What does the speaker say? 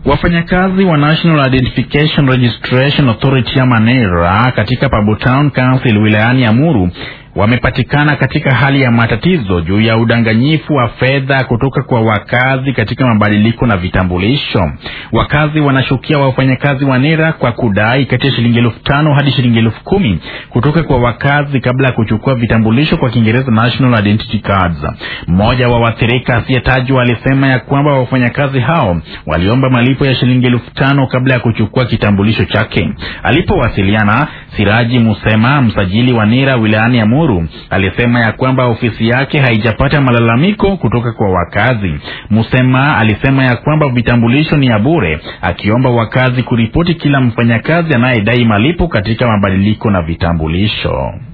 Wafanyakazi wa National Identification Registration Authority ama NIRA katika Babu Town Council wilayani Amuru wamepatikana katika hali ya matatizo juu ya udanganyifu wa fedha kutoka kwa wakazi katika mabadiliko na vitambulisho. Wakazi wanashukia wafanyakazi wa NIRA kwa kudai kati ya shilingi elfu tano hadi shilingi elfu kumi kutoka kwa wakazi kabla ya kuchukua vitambulisho, kwa Kiingereza national identity cards. Mmoja wa waathirika asiyetajwa alisema ya kwamba wafanyakazi hao waliomba malipo ya shilingi elfu tano kabla ya kuchukua kitambulisho chake. Alipowasiliana, Siraji Musema, msajili wa NIRA wilayani Amuru, alisema ya kwamba ofisi yake haijapata malalamiko kutoka kwa wakazi. Musema alisema ya kwamba vitambulisho ni ya bure, akiomba wakazi kuripoti kila mfanyakazi anayedai malipo katika mabadiliko na vitambulisho.